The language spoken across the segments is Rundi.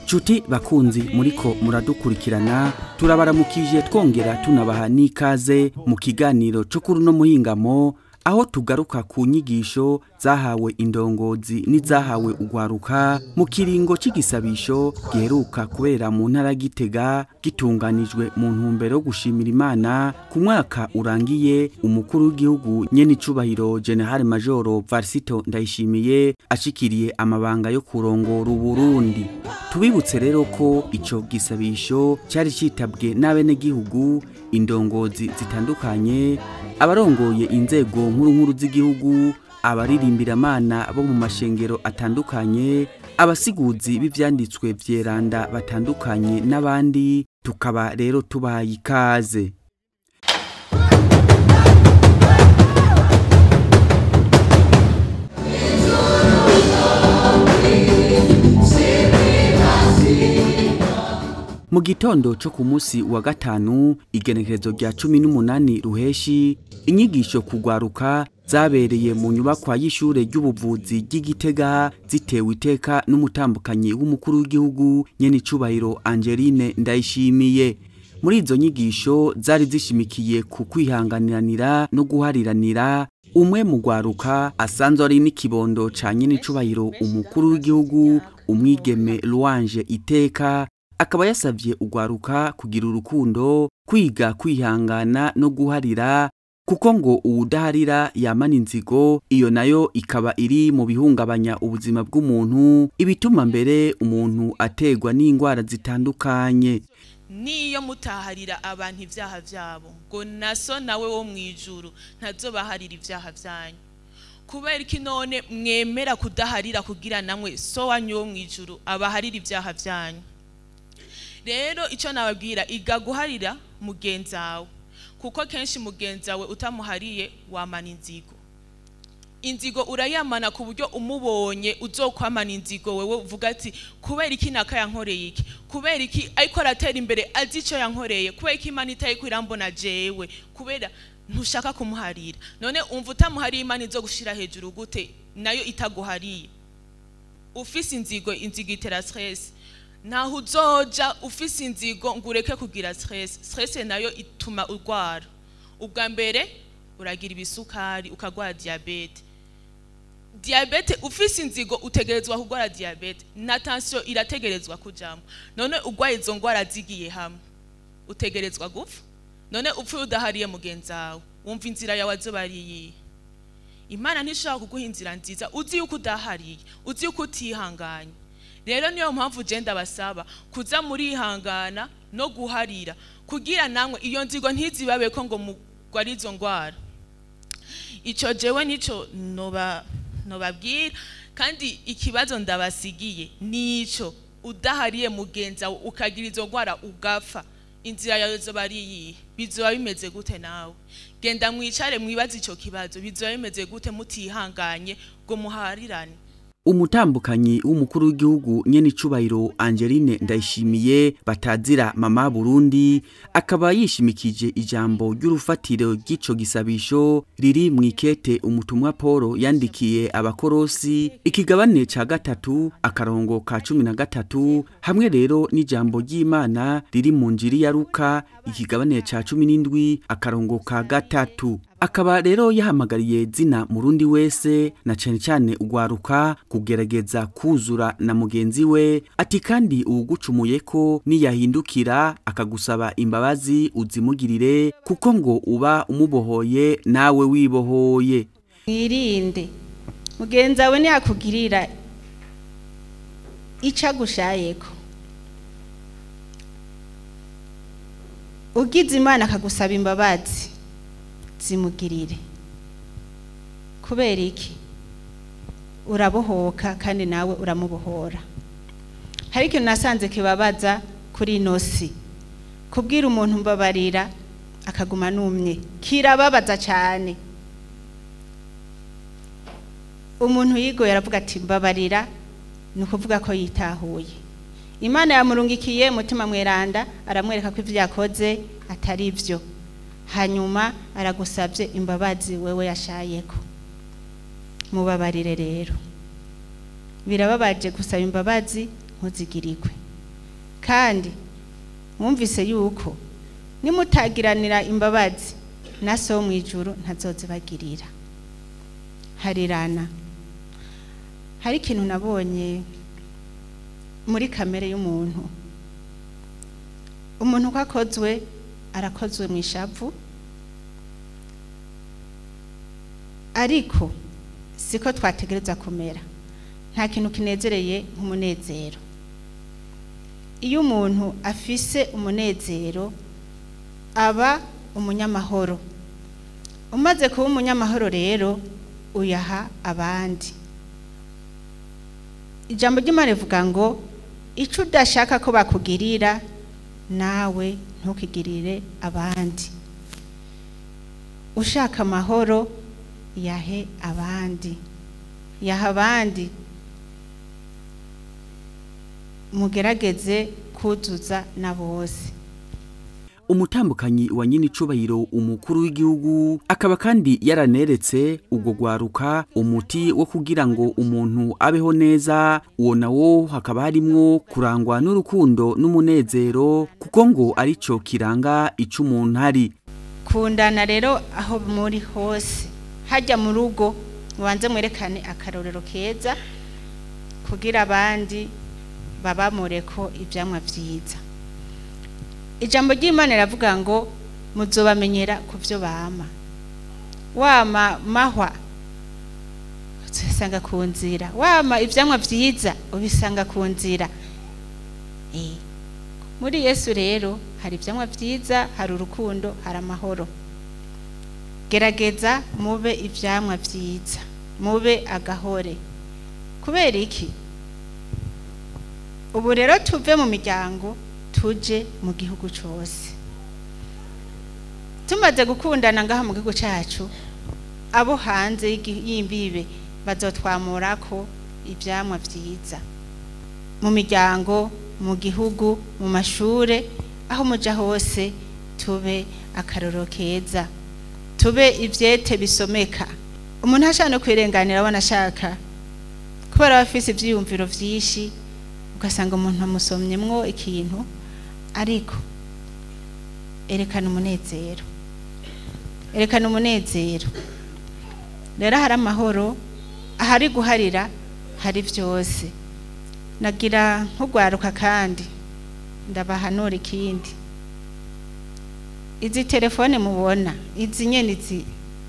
Cuti bakunzi muriko muradukurikirana turabaramukije twongera tunabaha n'ikaze mu kiganiro cyo kuri no muhingamo aho tugaruka ku nyigisho zahawe indongozi n'izahawe ugwaruka mu kiringo c'igisabisho giheruka kubera mu ntara gitega gitunganijwe mu ntumbero yo gushimira imana ku mwaka urangiye umukuru w'igihugu nyene icubahiro general majoro varsito ndayishimiye ashikiriye amabanga yo kurongora uburundi tubibutse rero ko ico gisabisho cyari citabwe n'abenegihugu indongozi zitandukanye abarongoye inzego nkuru nkuru z'igihugu abaririmbira bo mu mashengero atandukanye abasiguzi b'ivyanditswe vyeranda batandukanye n'abandi tukaba rero tubaye ikaze mu gitondo cyo ku munsi wa gatanu igenekerezo rya cumi n'umunani ruheshi inyigisho kugwaruka zabereye mu nyubakwa y'ishure ry'ubuvuzi ry'igitega zitewe iteka n'umutambukanyi w'umukuru w'igihugu nyene icubahiro angeline ndayishimiye muri izo nyigisho zari zishimikiye ku kwihanganiranira no guhariranira umwe mu gwaruka asanzwe ari n'ikibondo ca nyene icubahiro umukuru w'igihugu umwigeme Louange iteka akaba yasavye ugwaruka kugira urukundo kwiga kwihangana no guharira kuko ngo uwudaharira yamana inzigo iyo nayo ikaba iri mu bihungabanya ubuzima bw'umuntu ibituma mbere umuntu ategwa n'indwara zitandukanye niyo mutaharira abantu ibyaha byabo ngo naso nawe wo mu ijuru ntazobaharira ibyaha byanyu kubera iki none mwemera kudaharira kugira namwe so wanyu wo mu ijuru abaharira ibyaha byanyu rero icyo nababwira iga guharira mugenzi wawe kuko kenshi mugenzi wawe utamuhariye wamana inzigo inzigo urayamana ku buryo umubonye uzokwamana inzigo wewe uvuga ati kubera iki naka yankoreye iki kubera iki ariko aratera imbere azi icyo yankoreye kubera iki imana itari kwirambona jewe kubera ntushaka kumuharira none umva utamuhariye imana izo gushira hejuru gute nayo itaguhariye ufise inzigo inzigo itera stress ntaho uzoja ufise inzigo ngo ureke kugira stress stress nayo ituma urwara ubwa mbere uragira ibisukari ukagwara diabete diabete ufise inzigo utegerezwa kurwara diabete na tension irategerezwa kujamo none urwaye izo ngwara zigiye hamwe utegerezwa gupfa none upfuye udahariye mugenzi wawe wumva inzira yawe azoba ari iyihe imana ntishobora kuguha inzira nziza uzi yuko udahariye uzi yuko utihanganye rero niyo mpamvu ugenda basaba kuza murihangana no guharira kugira namwe iyo nzigo ntizibabe ko ngo mugware izo ndwara icyo jewe nicyo nobabwira kandi ikibazo ndabasigiye nicyo udahariye mugenzi wawe ukagira izo ndwara ugapfa inzira yawe zoba ari iyihe bizoba bimeze gute nawe genda mwicare mwibaze icyo kibazo bizoba bimeze gute mutihanganye ngo muharirane umutambukanyi w'umukuru w'igihugu nyene icubahiro Angeline Ndayishimiye batazira mama Burundi akaba yishimikije ijambo ry'urufatiro ry'ico gisabisho riri mu ikete umutumwa Paul yandikiye abakorosi ikigabane ca gatatu akarongo ka cumi na gatatu hamwe rero n'ijambo ry'Imana riri mu njiri ya Luka ikigabane ca cumi n'indwi akarongo ka gatatu akaba rero yahamagariye zina murundi wese na cane cane ugwaruka kugerageza kuzura na mugenzi we ati kandi uwugucumuye ko niyahindukira akagusaba imbabazi uzimugirire kuko ngo uba umubohoye nawe wibohoye mwirinde mugenzi wawe ntiyakugirira icyo agushayeko ugize imana akagusaba imbabazi zimugirire kubera iki urabohoka kandi nawe uramubohora hari ikintu nasanze kibabaza kuri ino si kubwira umuntu mbabarira akaguma numye kirababaza cyane umuntu yigoye aravuga ati mbabarira ni ukuvuga ko yitahuye imana yamurungikiye umutima mweranda aramwereka ko ibyo yakoze atari byo hanyuma aragusabye imbabazi wewe yashayeko mubabarire rero birababaje gusaba imbabazi ntuzigirirwe kandi mwumvise yuko nimutagiranira imbabazi na so wo mu ijuru ntazozibagirira harirana hari ikintu nabonye muri kamere y'umuntu umuntu uko akozwe arakozwe mu ishavu ariko siko twategereza kumera nta kintu kinezereye nk'umunezero iyo umuntu afise umunezero aba umunyamahoro umaze kuba umunyamahoro rero uyaha abandi ijambo ry'imana rivuga ngo icyo udashaka ko bakugirira nawe ntukigirire abandi ushaka amahoro yahe abandi yaha abandi mugerageze kuzuza na bose umutambukanyi wa nyine icubahiro umukuru w'igihugu akaba kandi yaraneretse ubwo gwaruka umuti wo kugira ngo umuntu abeho neza uwo nawo hakaba harimwo kurangwa n'urukundo n'umunezero kuko ngo arico kiranga ico umuntu ari kundana rero aho muri hose hajya mu rugo mubanze mwerekane akarorero keza kugira abandi babamure ko ibyamwa byiza ijambo ry'imana riravuga ngo muzobamenyera ku byo bama wama mahwa uzisanga ku nzira wama ibyamwa byiza ubisanga ku nzira muri yesu rero hari ibyamwa byiza hari urukundo hari amahoro gerageza mube ibyamwa byiza mube agahore kubera iki ubu rero tuve mu miryango tuje mu gihugu cyose tumaze gukundana ngaha mu gihugu cyacu abo hanze y'imbibe bazotwamura ko ibyamwa byiza mu miryango mu gihugu mu mashuri aho mujya hose tube akaroro keza tube ibyete bisomeka umuntu ashaka no kwirenganira abona ashaka kubera aba afite ibyiyumviro byinshi ugasanga umuntu amusomyemwo ikintu ariko erekana umunezero erekana umunezero rero hari amahoro ahari guharira hari byose nagira nk'ugwaruka kandi ndabahanura ikindi izi telefone mubona izi nyene izi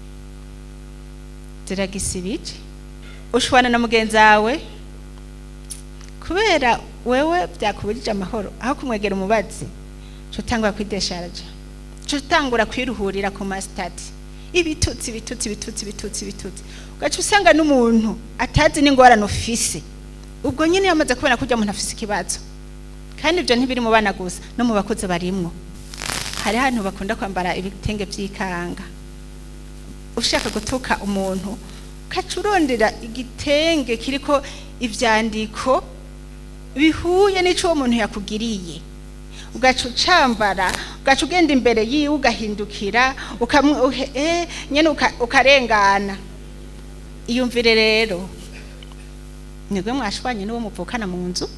ziragisibije ushwana na mugenzi wawe kubera wewe byakubujije amahoro aho kumwegera umubazi cutangura kwidesharaja cutangura kwiruhurira ku masitati ibitutsi ibitutsi ibitutsi ibitutsi ibitutsi ugaca usanga n'umuntu atazi n'ingorane ufise ubwo nyine yamaze kubona ko ujya umuntu afise ikibazo kandi ibyo ntibiri mu bana gusa no mu bakuze barimwo hari ahantu bakunda kwambara ibitenge by'ikanga ushaka gutuka umuntu ugaca urondera igitenge kiriko ivyandiko bihuye n'ico uwo muntu yakugiriye ugaca ucambara ugaca ugenda imbere yiwe ugahindukira nyine ukarengana iyumvire rero nibwo mwashwanye n'uwo muvukana mu nzu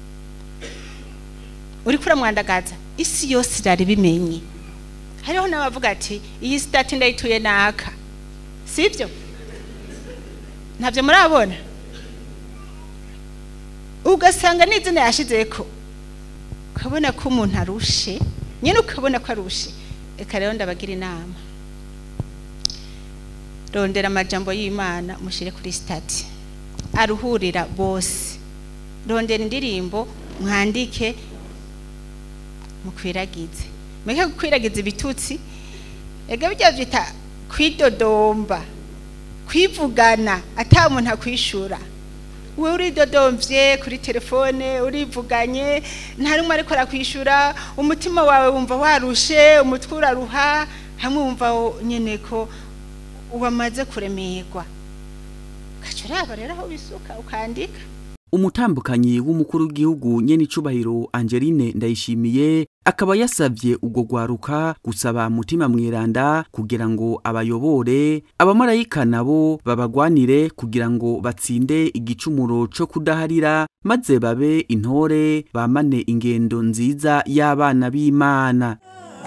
uri kuramwandagaza isi yose irari bimenye hariho n'abavuga ati iyi sitati ndayituye naka sibyo ntabyo murabona ugasanga n'izina yashize ko ukabona ko umuntu arushe nyine ukabona ko arushe reka rero ndabagira inama rondera amajambo y'imana mushyire kuri sitati aruhurira bose rondera indirimbo mwandike mukwiragize mweke gukwiragiza ibitutsi ega bijya byita kwidodomba kwivugana ata muntu akwishura we uridodomvye kuri telefone urivuganye nta rumwe ariko arakwishura umutima wawe wumva warushe umutwe uraruha hamwe wumva nyene ko wamaze kuremerwa ugaca uraba rero aho bisuka ukandika umutambukanyi w'umukuru w'igihugu nyene icubahiro Angeline Ndayishimiye akaba yasavye ubwo gwaruka gusaba mutima mweranda kugira ngo abayobore abamarayika nabo babagwanire kugira ngo batsinde igicumuro co kudaharira maze babe intore bamane ingendo nziza y'abana b'imana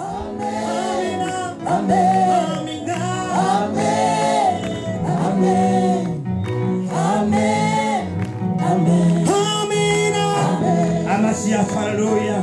Amasiya haleluya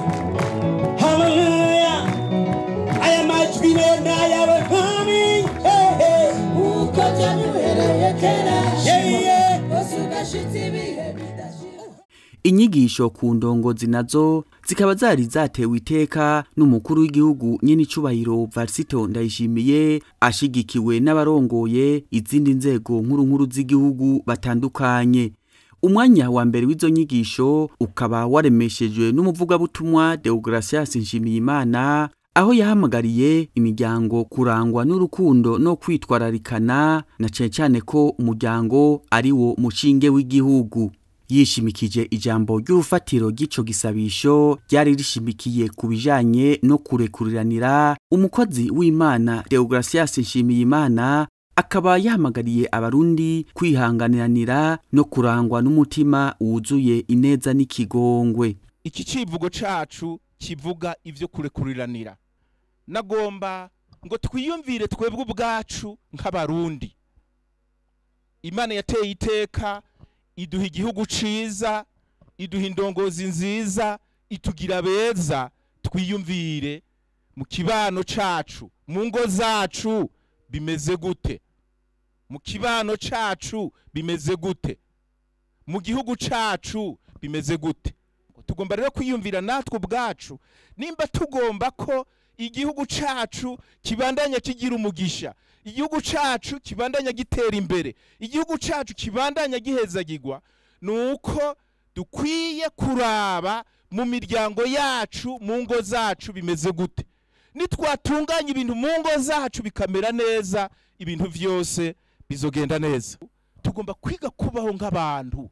haleluya aya majwi ni ayawe mwami Hey, hey. uko byaduhereye kera Yeah, yeah. rwose ugashitsa ibihe bidashira inyigisho ku ndongozi nazo zikaba zari zatewe iteka n'umukuru w'igihugu nyenicubahiro varisito ndayishimiye ashigikiwe n'abarongoye izindi nzego nkuru nkuru z'igihugu batandukanye umwanya wa mbere w'izo nyigisho ukaba waremeshejwe n'umuvugabutumwa deogratias nshimiyimana aho yahamagariye imiryango kurangwa n'urukundo no kwitwararikana na cane cane ko umuryango ari wo mushinge w'igihugu yishimikije ijambo ry'urufatiro ry'ico gisabisho ryari rishimikiye ku bijanye no kurekuriranira umukozi w'imana deogratias nshimiyimana akaba yahamagariye abarundi kwihanganiranira no kurangwa n'umutima wuzuye ineza n'ikigongwe iki civugo cacu kivuga ivyo kurekuriranira nagomba ngo twiyumvire twebwe ubwacu nk'abarundi imana yateye iteka iduha igihugu ciza iduha indongozi nziza itugira beza twiyumvire mu kibano cacu mu ngo zacu bimeze gute mu kibano cacu bimeze gute mu gihugu cacu bimeze gute tugomba rero kwiyumvira natwe ubwacu nimba tugomba ko igihugu cacu kibandanya kigira umugisha igihugu cacu kibandanya gitera imbere igihugu cacu kibandanya gihezagirwa ni uko dukwiye kuraba mu miryango yacu mu ngo zacu bimeze gute nitwatunganya ibintu mu ngo zacu bikamera neza ibintu byose bizogenda neza tugomba kwiga kubaho nk'abantu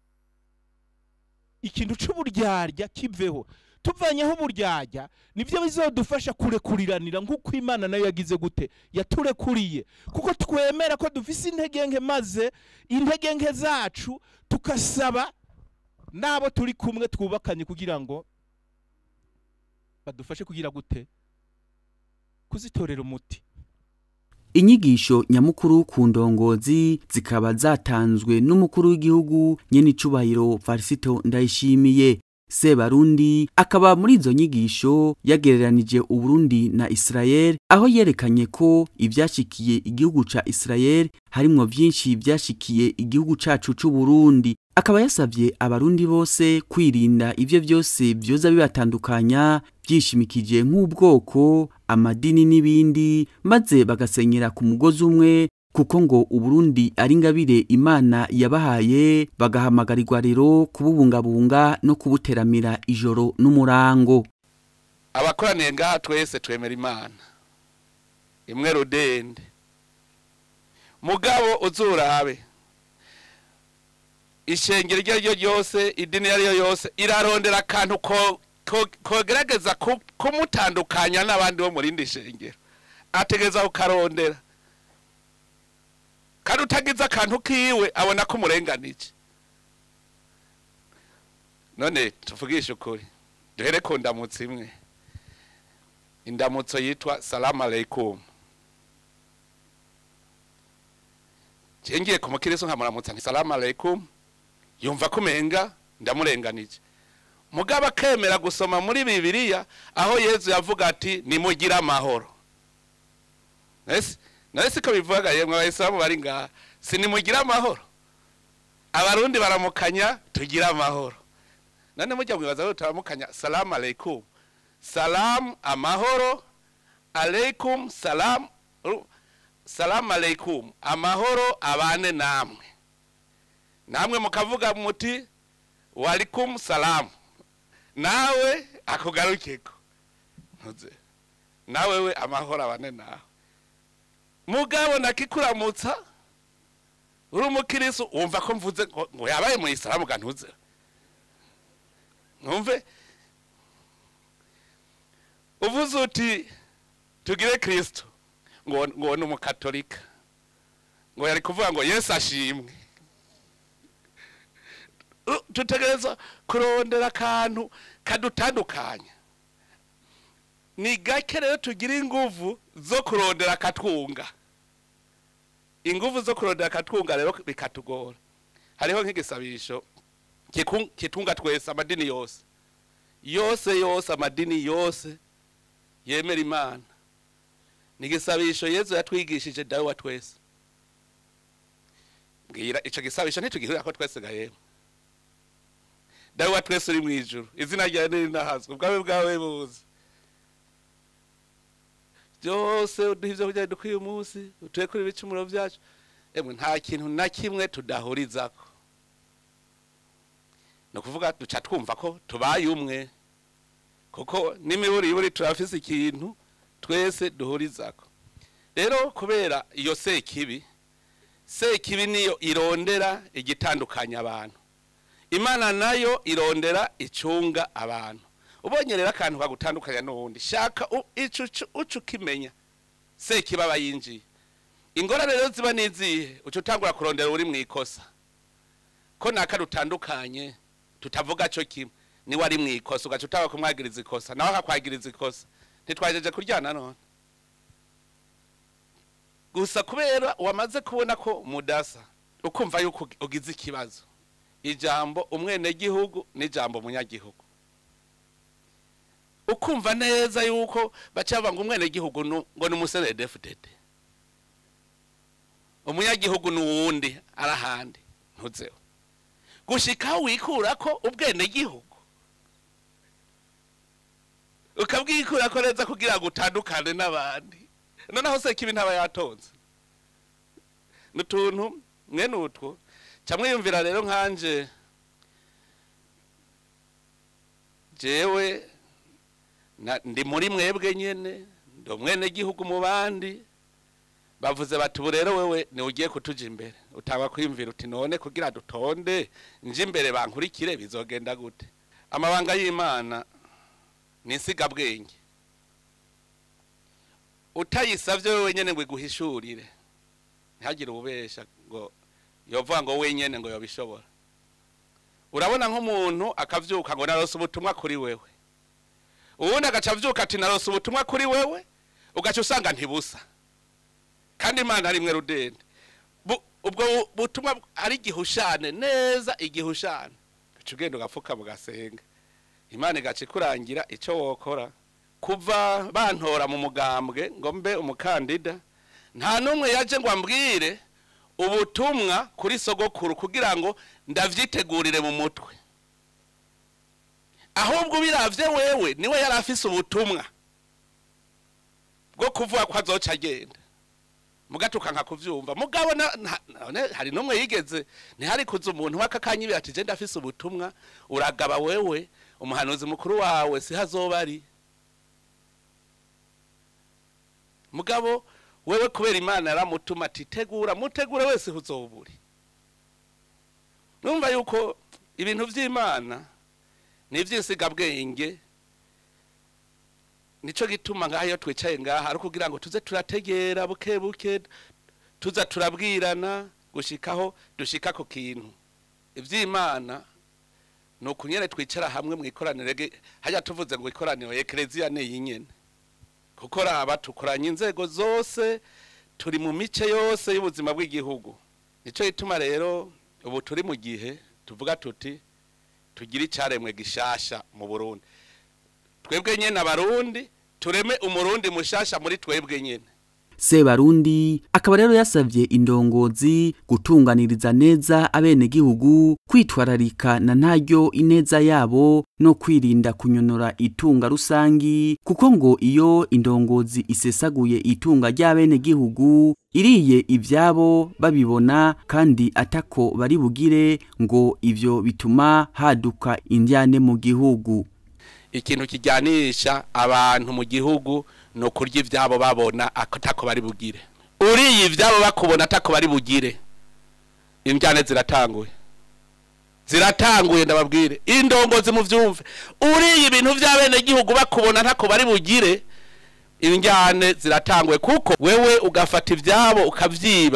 ikintu c'uburyarya kiveho tuvanyeho uburyarya nibyo bizodufasha kurekuriranira nk'uko imana nayo yagize gute yaturekuriye kuko twemera ko dufise intege nke maze intege nke zacu tukasaba n'abo turi kumwe twubakanye kugira ngo badufashe kugira gute kuzitorera umuti inyigisho nyamukuru ku ndongozi zikaba zatanzwe n'umukuru w'igihugu nyenicubahiro varisito ndayishimiye sebarundi akaba muri izo nyigisho yagereranije uburundi na isirayeli aho yerekanye ko ibyashikiye igihugu ca isirayeli harimwo vyinshi vyashikiye igihugu cacu c'uburundi akaba yasavye abarundi bose kwirinda ivyo vyose vyoza bibatandukanya vyishimikije nk'ubwoko amadini n'ibindi maze bagasenyera ku mugozi umwe kuko ngo uburundi ari ingabire imana yabahaye bagahamagarirwa rero kububungabunga no kubuteramira ijoro n'umurango abakoraniye ngaha twese twemera imana imwe rudende mugabo uzurabe ishengero iryo ari ryo ryose idini iyo ari yo yose irarondera akantu ko- ko- kogerageza ku- kumutandukanya n'abandi bo mu rindi shengero ategereza kukarondera kandi utagize akantu kiwe abona ko umurenganije none tuvugishe ukuri duhere ku ndamutso imwe indamutso yitwa salamu aleikum ngiye ku mukiriso nkamuramutsa nti salamu aleikum yumva ko umenga ndamurenganije mugabo akemera gusoma muri bibiliya aho yezu yavuga ati nimugire amahoro ese nawe siko bivuga yemwe abayisilamu bari ngaha sinimugire amahoro abarundi baramukanya tugire amahoro none mujya mwibaza rero turamukanya salamu aleikum salamu amahoro aleikum salamu ru- salamu aleikum amahoro abane namwe namwe mukavuga muti walikum salamu nawe akugarukeko ntuze nawe we amahoro abane nawe mugabo nakikuramutsa uri umukirisu wumva ko mvuze ngo ngo yabaye mu isilamu ga ntuze ntumve uvuze uti tugire kristo ngo ngo ni umukatolika ngo yari kuvuga ngo yesu ashimwe Uh, dutegereza kurondera akantu kadutandukanya ni gake rero tugira inguvu zo kurondera akatwunga inguvu zo kurondera akatwunga rero bikatugora hariho nk'igisabisho kiku- kitunga twese amadini yose yose yose amadini yose yemera imana ni igisabisho yezu yatwigishije dawe wa twese mbwira ico gisabisho ntitugihurira ko twese gahema dawe wa twese uri mu ijuru izina ryawe nirinahazwe ubwawe bwawe buze byose uduha ibyo kurya dukwiye umunsi utuye kuri ibicumuro byacu emwe nta kintu na kimwe tudahurizako ni ukuvuga duca twumva ko tubaye umwe kuko n'imiburi iburi turafise ikintu twese duhurizako rero kubera iyo sekibi sekibi niyo irondera igitandukanya abantu imana nayo irondera icunga abantu ubonye rero akantu kagutandukanya n'uwundi shaka u- ico uco- uco ukimenya sekibi aba yinjiye ingorane rero ziba n'izihe uca utangura kurondera uri mu ikosa ko naka dutandukanye tutavuga cyo kimwe niwe ari mu ikosa ugaca utanga kumwagiriza ikosa nawe akakwagiriza ikosa ntitwajeje kuryana none gusa kubera wamaze kubona ko mudasa ukumva yuko ugi- ugize ikibazo ijambo umwenegihugu n'ijambo umunyagihugu ukumva neza yuko baca banga umwenegihugu nu- ngo ni umusenedefudede umunyagihugu ni uwundi ari ahandi ntuzeho gushika aho wikura ko ubwenegihugu ukabwikura ko neza kugira ngo utandukane n'abandi noneho se kibi ntaba yatonze n'utuntu mwene utwo camwiyumvira rero nkanje jewe na- ndi muri mwebwe nyene ndi umwenegihugu mu bandi bavuze bati ubu rero wewe ni ugiye kutuja imbere utanga kwiyumvira uti none kugira dutonde nje imbere bankurikire bizogenda gute amabanga y'imana ni insigabwenge utayisavye wewe nyene ngo iguhishurire ntihagire ububesha ngo yovuga ngo wenyene ngo yobishobora urabona nk'umuntu akavyuka ngo narose ubutumwa kuri wewe uwundi agaca avyuka ati narose ubutumwa kuri wewe ugaca usanga ntibusa kandi imana ari mwe rudende Bu- ubwo bu- butumwa ari igihushane neza igihushane uca ugenda ugapfuka mugasenga imana igaca ikurangira ico wokora kuva bantora mu mugambwe ngo mbe umukandida nta n'umwe yaje ngo ambwire ubutumwa kuri sogokuru kugira ngo ndavyitegurire mu mutwe ahubwo biravye wewe niwe yari afise ubutumwa bwo kuvuga ko azoca agenda mugatuka nka kuvyumva mugabo na- na- none hari n'umwe yigeze ntihari kuza umuntu w'akakanyibira ati je ndafise ubutumwa uragaba wewe umuhanuzi mukuru wawe si hazoba ari mugabo wewe kubera imana yaramutuma ati tegura mutegure wese huzoburi numva yuko ibintu vy'imana ni ivy'insigabwenge nico gituma ngaha iyo twicaye ngaha ari kugira ngo tuze turategera buke buke tuza turabwirana gushikaho dushika ku kintu ivy'imana ni ukunyene twicara hamwe mu ikoraniro ge- hajya tuvuze ngo ikoraniro ekereziya ni iyi nyene kuko raba tukoranye inzego zose turi mu mice yose y'ubuzima bw'igihugu nico gituma rero ubu turi mu gihe tuvuga tuti tugire icaremwe gishasha mu Burundi twebwe nyene abarundi tureme umurundi mushasha muri twebwe nyene sebarundi akaba rero yasavye indongozi gutunganiriza neza abenegihugu kwitwararika na ntaryo ineza yabo no kwirinda kunyonora itunga rusangi kuko ngo iyo indongozi isesaguye itunga ry'abenegihugu iriye ivyabo babibona kandi atako bari bugire ngo ivyo bituma haduka indyane mu gihugu ikintu kijyanisha abantu mu gihugu ni ukurya ibyabo babona atako bari bugire uriye ibyabo bakubona atako bari bugire imbyane ziratanguye ziratanguye ndababwire indongozi mu byumve uriye ibintu by'abenegihugu bakubona ntako bari bugire injyane ziratanguye kuko wewe ugafata ibyabo ukabyiba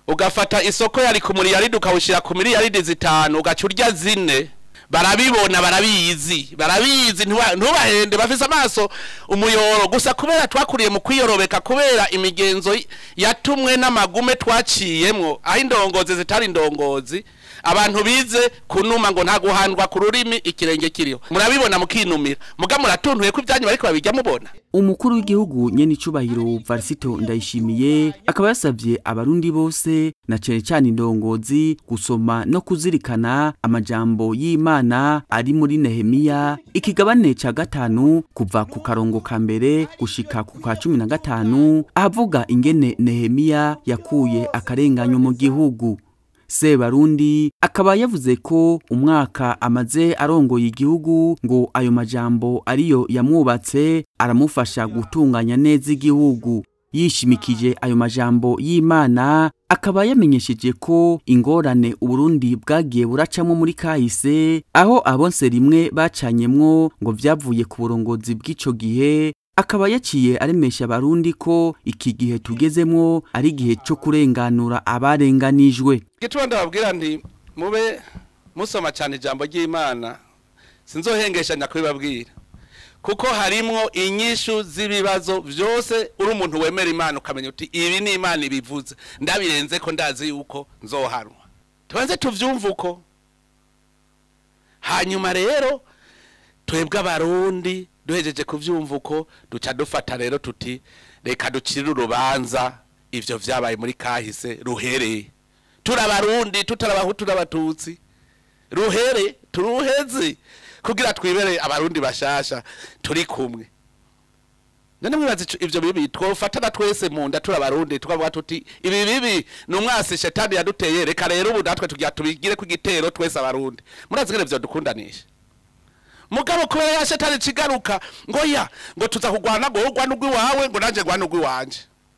ugafata isoko yari ku miliyaridi ukawushyira ku miliyaridi zitanu ugaca urya zine barabibona barabizi barabizi ntuba- ntubahende bafise amaso umuyoro gusa kubera twakuriye mu kwiyorobeka kubera imigenzo y- yatumwe n'amagume twaciyemwo aho indongozi zitari indongozi abantu bize kunuma ngo nta guhandwa ku rurimi ikirenge kiriho murabibona mukinumira muga muratuntuye ko ibyanyu bariko babijya mubona umukuru w'igihugu nyenicubahiro varisito ndayishimiye akaba yasabye abarundi bose na cane cane indongozi gusoma no kuzirikana amajambo y'imana ari muri nehemiya ikigabane ca gatanu kuva ku karongo ka mbere gushika ku ka cumi na gatanu ahavuga ingene nehemiya yakuye akarenganyo mu gihugu sebarundi akaba yavuze ko umwaka amaze arongoye igihugu ngo ayo majambo ariyo yamwubatse aramufasha gutunganya neza igihugu yishimikije ayo majambo y'imana akaba yamenyesheje ko ingorane uburundi bwagiye buracamo muri kahise aho abonse rimwe bacanyemwo ngo vyavuye ku burongozi bw'ico gihe akaba yaciye aremesha abarundi ko iki gihe tugezemwo ari igihe cyo kurenganura abarenganijwe gituma ndababwira nti mube musoma cyane ijambo ry'imana sinzohengeshanya kubibabwira kuko harimwo inyishu z'ibibazo byose uri umuntu wemera imana ukamenya uti ibi ni imana ibivuze ndabirenze ko ndazi yuko nzohanwa tubanze tuvyumve uko hanyuma rero twebwe abarundi duhejeje kuvyumva uko duca dufata rero tuti reka ducire urubanza ivyo vyabaye muri kahise ruhereye turabarundi tutarabahutu n'abatutsi ruhere turuheze kugira twibere abarundi bashasha turi kumwe none mwibaza ico- ivyo bibi twofatana twese mu nda turabarundi tukavuga tuti ibi bibi ni umwasi shetani yaduteye reka rero ubu natwe tugira tubigire ku gitero twese abarundi murazi ngene vyo dukundanisha mugabo kubera ya shetani cigaruka ngo ya ngo tuza kugwana ngo urwana ugwiwawe ngo nanje ngwana ugwiwanje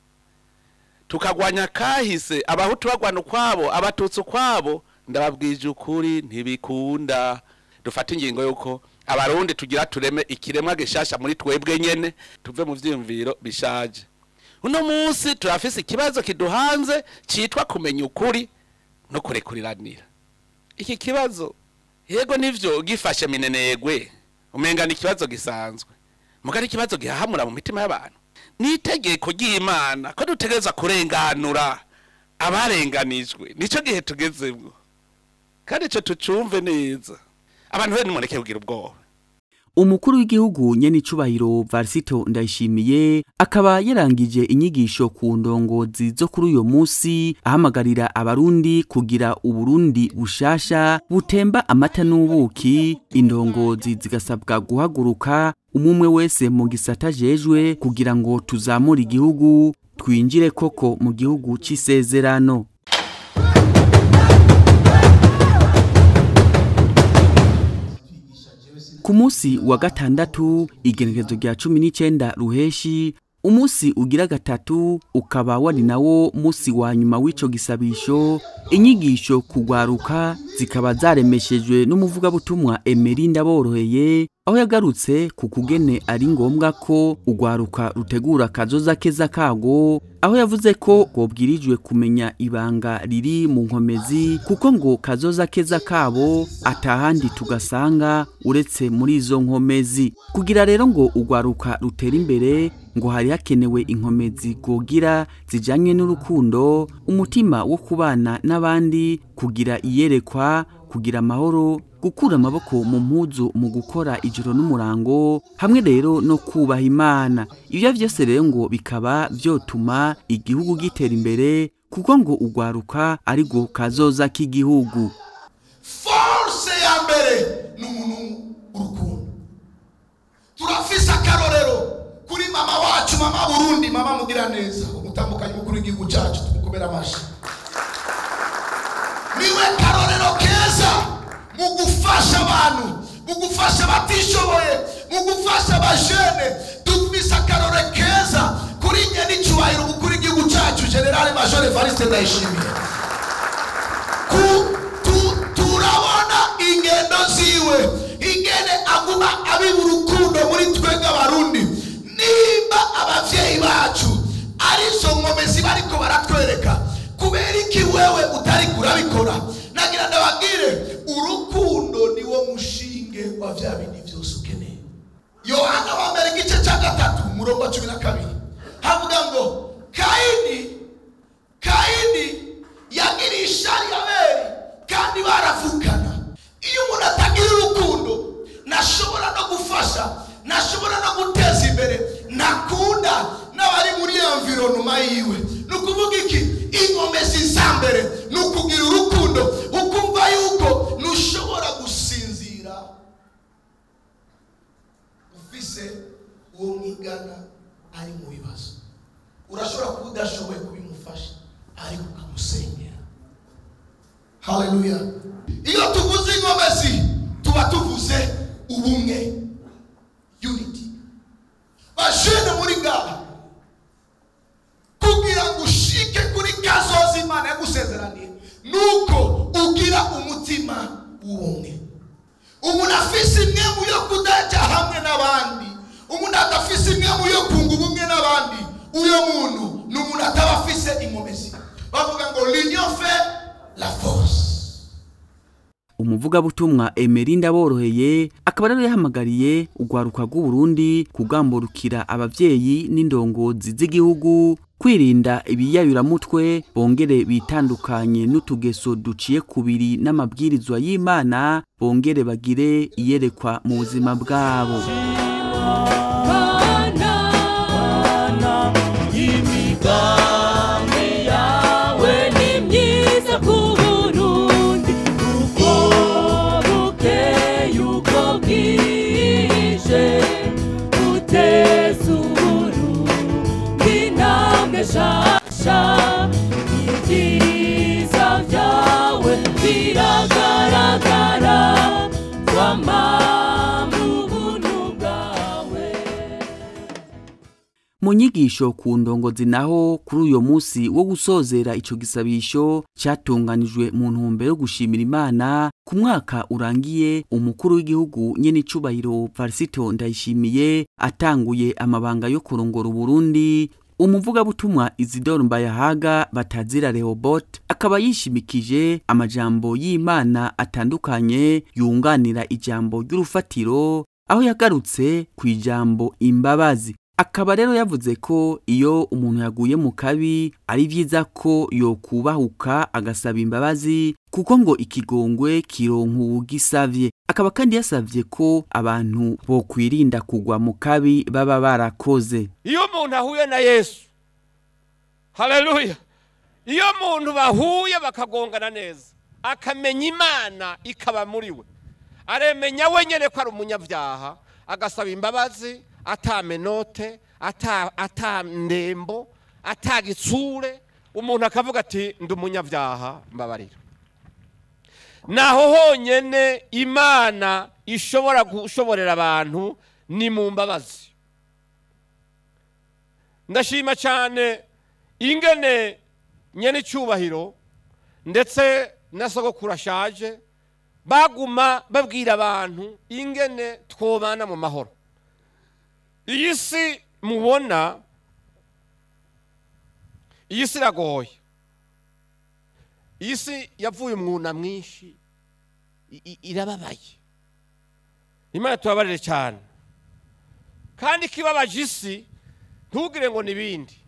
tukagwanya kahise abahutu bagwana ukwabo abatutsi ukwabo ndababwije ukuri ntibikunda dufate ingingo yuko abarundi tugira tureme ikiremwa gishasha muri twebwe nyene tuve mu vyiyumviro bishaje uno munsi turafise ikibazo kiduhanze citwa kumenya ukuri no kurekuriranira iki kibazo yego nivyo gifashe minenegwe umenga ni ikibazo gisanzwe muga ari ikibazo gihahamura mu mitima y'abantu ni itegeko ry'imana ko dutegereza kurenganura abarenganijwe nico gihe tugezemwo kandi ico tucumve neza abantu bene nimureke kugira ubwoba umukuru w'igihugu nyenicubahiro varisito ndayishimiye akaba yarangije inyigisho ku ndongozi zo kuri uyo munsi ahamagarira abarundi kugira uburundi bushasha butemba amata n'ubuki indongozi zigasabwa guhaguruka umumwe wese mu gisata jejwe kugira ngo tuzamure igihugu twinjire koko mu gihugu c'isezerano ku munsi wa gatandatu igenekerezo rya cumi n'icenda ruheshi umunsi ugira gatatu ukaba wari nawo munsi wa nyuma w'ico gisabisho inyigisho kugwaruka zikaba zaremeshejwe n'umuvugabutumwa Emery Ndaboroheye aho yagarutse ku kugene ari ngombwa ko ugwaruka rutegura kazoza keza kago aho yavuze ko bwobwirijwe kumenya ibanga riri mu nkomezi kuko ngo kazoza keza kabo atahandi tugasanga uretse muri izo nkomezi kugira rero ngo ugwaruka rutera imbere ngo hari hakenewe inkomezi gogira zijanye n'urukundo umutima wo kubana n'abandi kugira iyerekwa kugira amahoro gukura amaboko mu mpuzu mu gukora ijoro n'umurango hamwe rero no kubaha imana ibyo byose rero ngo bikaba byotuma igihugu gitera imbere kuko ngo ugwaruka ari go kazoza k'igihugu force ya mbere ni umuntu urukundo turafise akarorero kuri mama wacu mama burundi mama mugira neza umutambukanyi mukuru w'igihugu cyacu tumukomera amashyi niwe karorero keza mu gufasha abantu mu gufasha abatishoboye mu gufasha abajene dufise akarorero keza kuri nye n'icyubahiro umukuru w'igihugu cyacu generale major evariste ndayishimiye ku- tu- turabona ingendo ziwe ingene aguma abiba urukundo muri twebwe abarundi nimba abavyeyi bacu arizo nkomezi bariko baratwereka ku kubera iki wewe utari kurabikora nagira ndababwire urukundo niwo mushinge wa bya bindi byose ukeneye yohana wa mbere igice cya gatatu umurongo wa cumi na kabiri havuga ngo kayini kayini yagiriye ishari abeli kandi baravukana iyo umuntu atagira urukundo ntashobora no gufasha ntashobora no guteza imbere ntakunda n'abari muri environoma yiwe ni ukuvuga iki inkomezi za mbere ni ukugira urukundo ukumva yuko ntushobora gusinzira ufise uwo mwigana ari mu bibazo urashobora kuba udashoboye kubimufasha ariko ukamusengera haleluya iyo tuvuze inkomezi tuba tuvuze ubumwe unity bashene muri ngaha kugira ngo ushike kuri kazoza imana yagusezeraniye nuko ugira umutima w'ubumwe umuntu afise imwe mu yo kudaja hamwe n'abandi umuntu adafise imwe mu yo kunga ubumwe n'abandi uyo muntu ni umuntu ataba afise inkomezi bavuga ngo l'union fait la force umuvugabutumwa emerinda boroheye akaba rero yahamagariye urwaruka rw'uburundi kugamburukira abavyeyi n'indongozi z'igihugu kwirinda ibiyayuramutwe bongere bitandukanye n'utugeso duciye kubiri n'amabwirizwa y'imana bongere bagire iyerekwa mu buzima bwabo imigambi yawe ni myiza ku burundi uko bukeye uko bwije uteza uburundi intambwe nshasha ibyiza byawe biragaragara twama mu buntu bwawe mu nyigisho ku ndongozi naho kuri uyo munsi wo gusozera ico gisabisho cyatunganijwe mu ntumbero yo gushimira imana ku mwaka urangiye umukuru w'igihugu nyene icubahiro varisito ndayishimiye atanguye amabanga yo kurongora uburundi umuvugabutumwa isidoro mbayahaga batazira rehobot akaba yishimikije amajambo y'imana atandukanye yunganira ijambo ry'urufatiro aho yagarutse ku ijambo imbabazi akaba rero yavuze ko iyo umuntu yaguye mu kabi ari byiza ko yokubahuka agasaba imbabazi kuko ngo ikigongwe kironka uwugisavye akaba kandi yasavye ko abantu bokwirinda kugwa mu kabi baba barakoze iyo umuntu ahuye na yesu haleluya iyo umuntu bahuye bakagongana neza akamenya imana ikaba muri we aremenya wenyine ko ari umunyabyaha agasaba imbabazi atamenote atandembo atagitsure umuntu akavuga ati ndi umunyabyaha mbabarira naho honyine imana ishobora gushoborera abantu ni mu mbabazi ndashima cyane ingene nyene icyubahiro ndetse na sogokuru ashaje baguma babwira abantu ingene twobana mu mahoro iyi si mubona iyi si iragoye iyi si yavuye umwuna mwinshi i- i- irababaye imana tubabarire cyane kandi ikibabaje isi ntugire ngo ni ibindi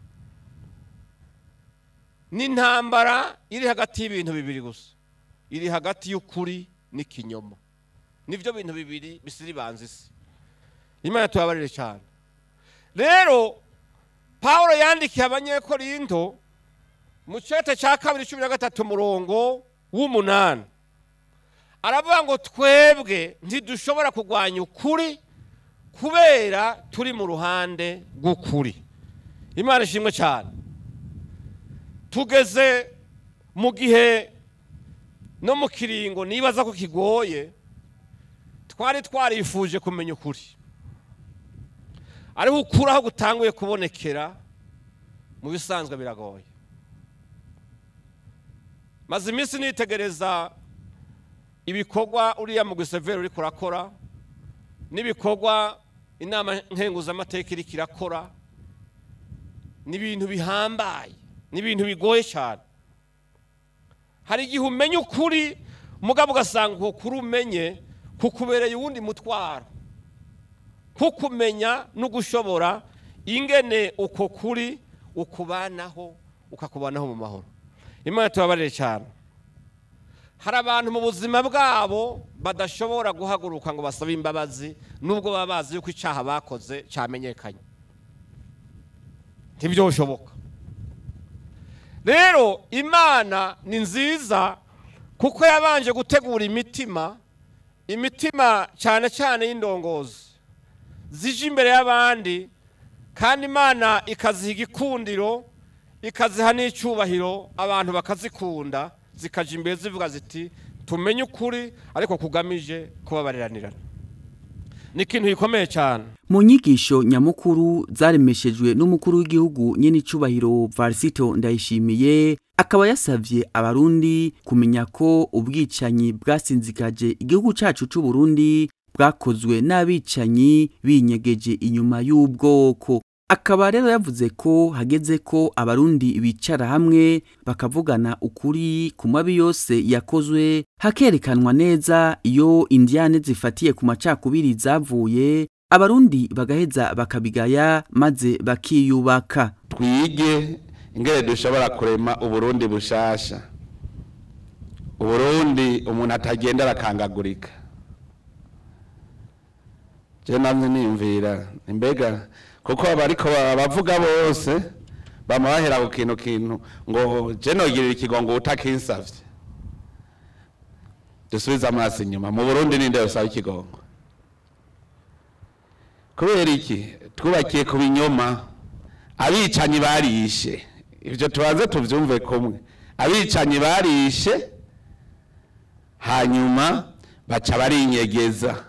ni intambara iri hagati y'ibintu bibiri gusa iri hagati y'ukuri n'ikinyoma nibyo bintu bibiri bisiribanza isi imana tubabarire cyane rero paul yandikiye abanyekorinto mu cyete cya kabiri cumi na gatatu umurongo w'umunani aravuga ngo twebwe ntidushobora kurwanya ukuri kubera turi mu ruhande rw'ukuri imana ishimwe cyane tugeze mu gihe no mu kiringo nibaza ko kigoye twari twarifuje kumenya ukuri ariko ukuri aho gutanguye kubonekera mu bisanzwe biragoye maze iminsi nitegereza ibikorwa uriya mu giseveri uri kurakora n'ibikorwa inama nkenguzamateka iri kirakora ni ibintu bihambaye ni ibintu bigoye cyane hari igihe umenya ukuri mugabo ugasanga uko kuri umenye kukubereye uwundi mutwaro kukumenya no gushobora ingene uko kuri ukubanaho ukakubanaho mu mahoro imana tubabarire cyane hari abantu mu buzima bwabo badashobora guhaguruka ngo basabe imbabazi nubwo baba bazi yuko icyaha bakoze cyamenyekanye ntibyoshoboka rero imana ni nziza kuko yabanje gutegura imitima imitima cyane cyane y'indongozi zije imbere y'abandi kandi imana ikaziha igikundiro ikaziha n'icyubahiro abantu bakazikunda zikaja imbere zivuga ziti tumenye ukuri ariko kugamije kubabariranirana ni ikintu gikomeye cyane mu nyigisho nyamukuru zaremeshejwe n'umukuru w'igihugu nyenicubahiro varisito ndayishimiye akaba yasavye abarundi kumenya ko ubwicanyi bwasinzikaje igihugu cacu c'u Burundi bwakozwe n'abicanyi binyegeje inyuma y'ubwoko akaba rero yavuze ko hageze ko abarundi bicara hamwe bakavugana ukuri ku mabi yose yakozwe hakerekanwa neza iyo indiyane zifatiye ku macakubiri zavuye abarundi bagaheza bakabigaya maze bakiyubaka twige ingene dushobora kurema uburundi bushasha uburundi umuntu atagenda arakangagurika je namwe niyumvira imbega kuko abariko bavuga bose bama bahera ku kintu kintu ngo je nogirira ikigongo utakinsavye dusubize amaso inyuma mu burundi ninde yosaba ikigongo kubera iki twubakiye ku binyoma abicanyi barishe ibyo tubanze tubyumve kumwe abicanyi barishe hanyuma baca barinyegeza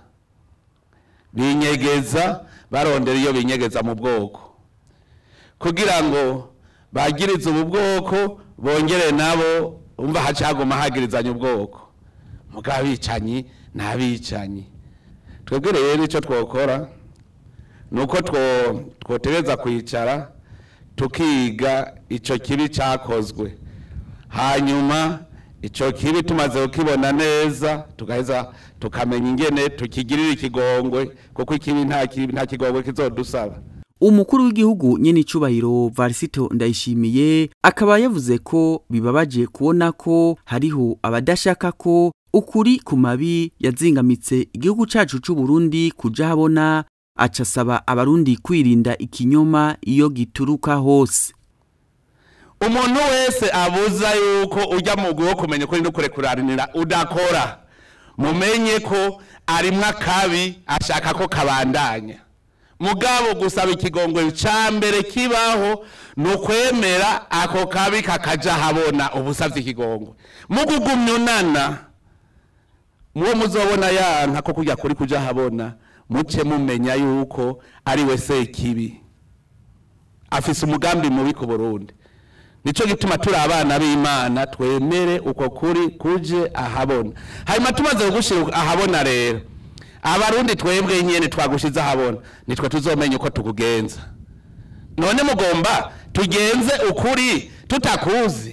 binyegeza barondera iyo binyegeza mu bwoko kugira ngo bagirize ubu bwoko bongere nabo umva hacaguma hagirizanya ubwoko mugabo abicanyi ni abicanyi twebwe rero nicyo twokora ni uko twotereza kwicara tukiga icyo kibi cyakozwe hanyuma icyo kibi tumaze kukibona neza tugaheza tukamenya ingene tukigirira ikigongwe kuko ikibi nta kibi nta kigongwe kizodusaba umukuru w'igihugu nyenicubahiro varisito ndayishimiye akaba yavuze ko bibabaje kubona ko hariho abadashaka ko ukuri ku mabi yazingamitse igihugu cacu c'u Burundi kuja habona aca asaba abarundi kwirinda ikinyoma iyo gituruka hose umuntu wese abuza yuko ujya mu wo kumenya ukuri no kurekuranira udakora mumenye ko arimwo akabi ashaka ko kabandanya mugabo gusaba ikigongwe ca mbere kibaho ni ukwemera ako kabi kakaja habona ubusavye ikigongwe mugugumya unana muwo muzobona yanka ko kujya kuri kuja habona muce mumenya yuko ari we sekibi afise umugambi mubi ku burundi nico gituma turi abana b'imana twemere uko kuri kuje ahabona hanyuma tumaze kugushira ahabona rero abarundi twebwe nyene twagushize ahabona nitwe tuzomenya uko tukugenza none mugomba tugenze ukuri tutakuzi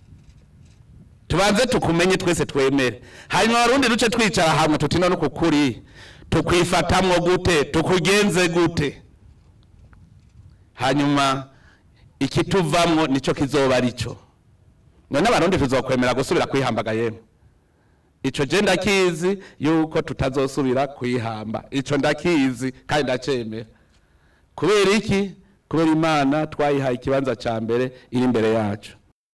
tubanze tukumenye twese twemere hanyuma abarundi duce twicara hamwe tuti none uku kuri tukwifatamwo gute tukugenze gute hanyuma ikituvamwo nico kizoba arico none abarundi tuzokwemera gusubira kwihambagaza yemwe ico je ndakizi yuko tutazosubira kwihamba ico ndakizi kandi ndacemera kubera iki kubera imana twayihaye ikibanza ca mbere iri imbere yacu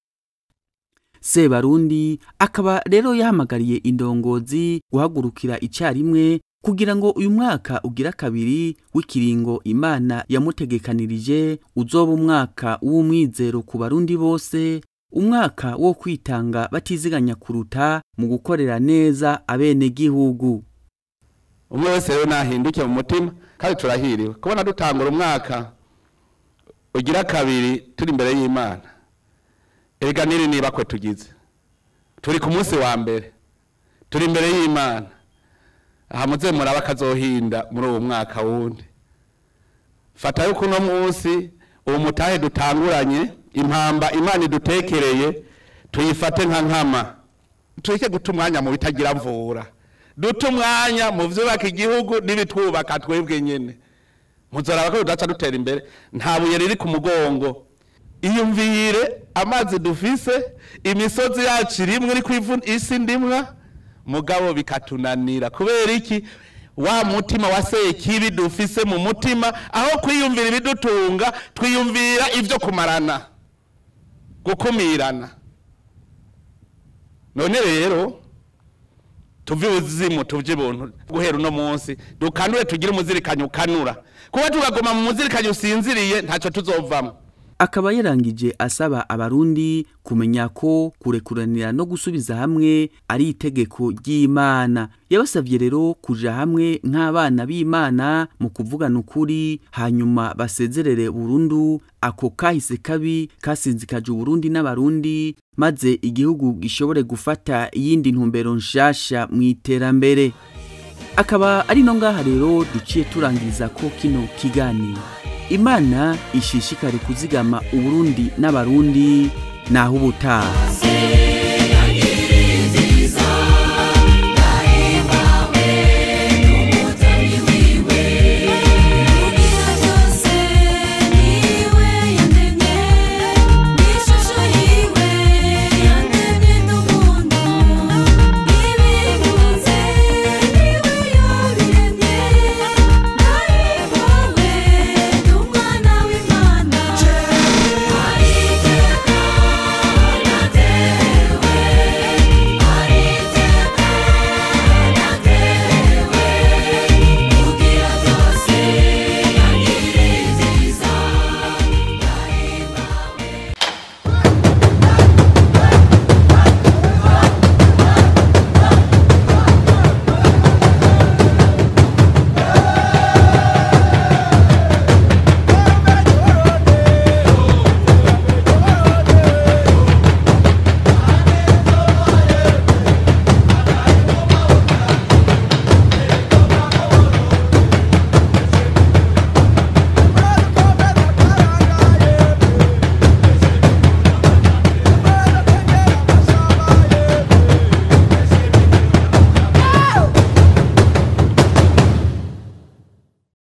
sebarundi akaba rero yahamagariye indongozi guhagurukira icyarimwe kugira ngo uyu mwaka ugira kabiri w'ikiringo imana yamutegekanirije uzoba umwaka w'umwizero ku barundi bose umwaka wo kwitanga batiziganya kuruta mu gukorera neza abenegihugu umwe wese rero nahinduke mu mutima kandi turahiriwe kubona dutangura umwaka ugira kabiri turi imbere y'imana erega niri niba kwe tugize turi ku munsi wa mbere turi imbere y'imana aha muze muraba akazohinda muri uwo mwaka wundi fata yuko uno munsi uwo mutahe dutanguranye impamba imana idutekereye tuyifate nka nkama tureke guta umwanya mu bitagira mvura duta umwanya mu vyubaka igihugu n'ibitwubaka twebwe nyene muzoraba ko tudaca dutera imbere nta buye riri ku mugongo iyumvire amazi dufise imisozi yacu irimwe iri kwivu isi ndimwa mugabo bikatunanira kubera iki wa mutima wa sekibi dufise mu mutima aho kwiyumvira ibidutunga twiyumvira ivyo kumarana gukumirana none rero tuve ubuzimu tuvye ibuntu guhera uno munsi dukanure tugire umuzirikanyo ukanura kuba tugagoma mu muzirikanyo usinziriye ntacyo tuzovamo akaba yarangije asaba abarundi kumenya ko kurekuranira no gusubiza hamwe ari itegeko ry'imana yabasabye rero kuja hamwe nk'abana b'imana mu kuvugana ukuri hanyuma basezerere burundu ako kahise kabi kasinzikaje uburundi n'abarundi maze igihugu gishobore gufata iyindi ntumbero nshasha mu iterambere akaba ari no ngaha rero duciye turangiriza ko kino kiganiro imana ishishikare kuzigama uburundi n'abarundi naho ubutaha